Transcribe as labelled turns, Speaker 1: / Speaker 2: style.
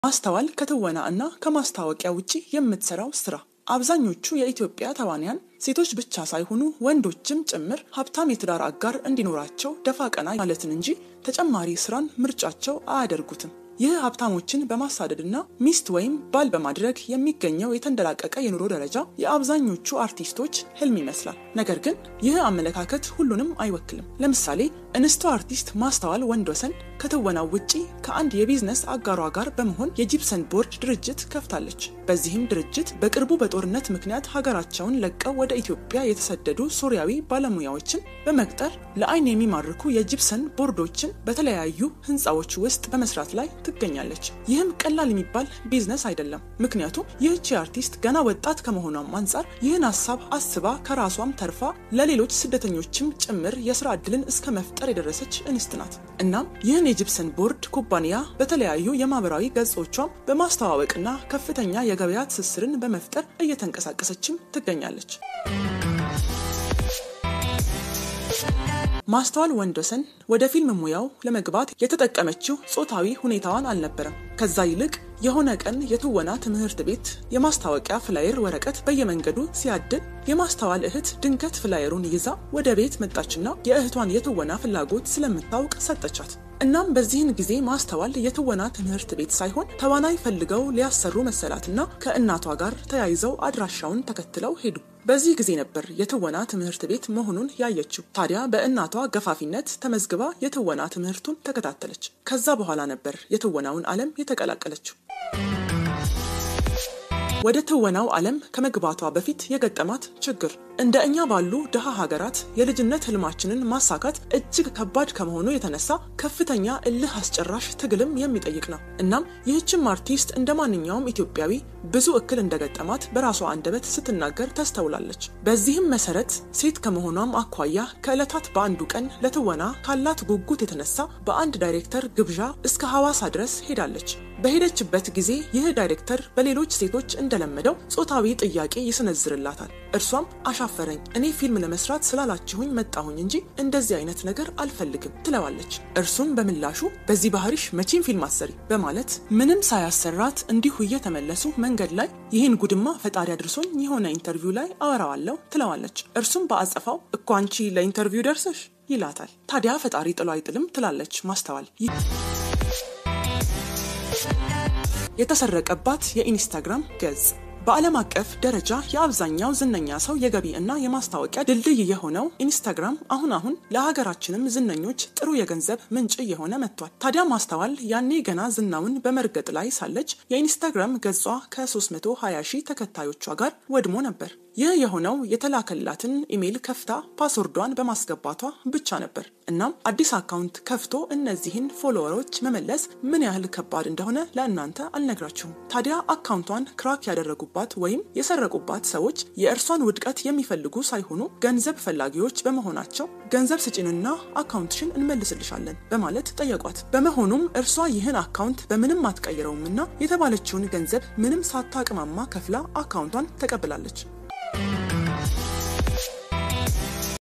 Speaker 1: ማስተዋል ከትወና እና ከማስታወቂያ ውጪ የምትሰራው ስራ አብዛኞቹ የኢትዮጵያ ተዋንያን ሴቶች ብቻ ሳይሆኑ ወንዶችም ጭምር ሀብታም የትዳር አጋር እንዲኖራቸው ደፋ ቀና ማለትን እንጂ ተጨማሪ ስራን ምርጫቸው አያደርጉትም። ይህ ሀብታሞችን በማሳደድና ሚስት ወይም ባል በማድረግ የሚገኘው የተንደላቀቀ የኑሮ ደረጃ የአብዛኞቹ አርቲስቶች ህልም ይመስላል። ነገር ግን ይህ አመለካከት ሁሉንም አይወክልም። ለምሳሌ እንስቷ አርቲስት ማስተዋል ወንድወሰን ከትወናው ውጪ ከአንድ የቢዝነስ አጋሯ ጋር በመሆን የጂፕሰን ቦርድ ድርጅት ከፍታለች። በዚህም ድርጅት በቅርቡ በጦርነት ምክንያት ሀገራቸውን ለቀው ወደ ኢትዮጵያ የተሰደዱ ሶሪያዊ ባለሙያዎችን በመቅጠር ለአይን የሚማርኩ የጂፕሰን ቦርዶችን በተለያዩ ህንፃዎች ውስጥ በመስራት ላይ ትገኛለች። ይህም ቀላል የሚባል ቢዝነስ አይደለም። ምክንያቱም ይህቺ አርቲስት ገና ወጣት ከመሆኗም አንጻር ይህን ሀሳብ አስባ ከራሷም ተርፋ ለሌሎች ስደተኞችም ጭምር የስራ እድልን እስከ መፍጠር የደረሰች እንስት ናት። እናም ይህን የጂፕሰን ቦርድ ኩባንያ በተለያዩ የማህበራዊ ገጾቿም በማስተዋወቅና ከፍተኛ የገበያ ትስስርን በመፍጠር እየተንቀሳቀሰችም ትገኛለች። ማስተዋል ወንድወሰን ወደ ፊልም ሙያው ለመግባት የተጠቀመችው ጾታዊ ሁኔታዋን አልነበረም። ከዛ ይልቅ የሆነ ቀን የትወና ትምህርት ቤት የማስታወቂያ ፍላየር ወረቀት በየመንገዱ ሲያድል የማስተዋል እህት ድንገት ፍላየሩን ይዛ ወደ ቤት መጣችና የእህቷን የትወና ፍላጎት ስለምታውቅ ሰጠቻት። እናም በዚህን ጊዜ ማስተዋል የትወና ትምህርት ቤት ሳይሆን ተዋናይ ፈልገው ሊያሰሩ መሰላትና ከእናቷ ጋር ተያይዘው አድራሻውን ተከትለው ሄዱ። በዚህ ጊዜ ነበር የትወና ትምህርት ቤት መሆኑን ያየችው። ታዲያ በእናቷ ገፋፊነት ተመዝግባ የትወና ትምህርቱን ተከታተለች። ከዛ በኋላ ነበር የትወናውን ዓለም የተቀላቀለችው። ወደ ትወናው ዓለም ከመግባቷ በፊት የገጠማት ችግር እንደ እኛ ባሉ ድሃ ሀገራት የልጅነት ህልማችንን ማሳካት እጅግ ከባድ ከመሆኑ የተነሳ ከፍተኛ እልህ አስጨራሽ ትግልም የሚጠይቅ ነው። እናም ይህችም አርቲስት እንደ ማንኛውም ኢትዮጵያዊ ብዙ እክል እንደገጠማት በራሷ አንደበት ስትናገር ተስተውላለች። በዚህም መሰረት ሴት ከመሆኗም አኳያ ከዕለታት በአንዱ ቀን ለትወና ካላት ጉጉት የተነሳ በአንድ ዳይሬክተር ግብዣ እስከ ሐዋሳ ድረስ ሄዳለች። በሄደችበት ጊዜ ይህ ዳይሬክተር በሌሎች ሴቶች እንደለመደው ጾታዊ ጥያቄ ይሰነዝርላታል። እርሷም አሻፈረኝ፣ እኔ ፊልም ለመስራት ስላላችሁኝ መጣሁኝ እንጂ እንደዚህ አይነት ነገር አልፈልግም ትለዋለች። እርሱም በምላሹ በዚህ ባህሪሽ መቼም ፊልም አሰሪ በማለት ምንም ሳያሰራት እንዲሁ እየተመለሱ መንገድ ላይ ይህን ጉድማ ፈጣሪ አድርሶኝ የሆነ ኢንተርቪው ላይ አወራዋለሁ ትለዋለች። እርሱም በአጸፋው እኮ አንቺ ለኢንተርቪው ደርሰሽ ይላታል። ታዲያ ፈጣሪ ጥሎ አይጥልም ትላለች ማስተዋል የተሰረቀባት የኢንስታግራም ገጽ በዓለም አቀፍ ደረጃ የአብዛኛው ዝነኛ ሰው የገቢ እና የማስታወቂያ ድልድይ የሆነው ኢንስታግራም አሁን አሁን ለሀገራችንም ዝነኞች ጥሩ የገንዘብ ምንጭ እየሆነ መጥቷል። ታዲያ ማስተዋል ያኔ ገና ዝናውን በመርገጥ ላይ ሳለች የኢንስታግራም ገጿ ከ320 ሺህ ተከታዮቿ ጋር ወድሞ ነበር። ይህ የሆነው የተላከላትን ኢሜይል ከፍታ ፓስወርዷን በማስገባቷ ብቻ ነበር። እናም አዲስ አካውንት ከፍቶ እነዚህን ፎሎወሮች መመለስ ምን ያህል ከባድ እንደሆነ ለእናንተ አልነግራችሁም። ታዲያ አካውንቷን ክራክ ያደረጉባት ወይም የሰረቁባት ሰዎች የእርሷን ውድቀት የሚፈልጉ ሳይሆኑ ገንዘብ ፈላጊዎች በመሆናቸው ገንዘብ ስጪንና አካውንትሽን እንመልስልሻለን በማለት ጠየቋት። በመሆኑም እርሷ ይህን አካውንት በምንም አትቀይረውምና የተባለችውን ገንዘብ ምንም ሳታቅማማ ከፍላ አካውንቷን ተቀብላለች።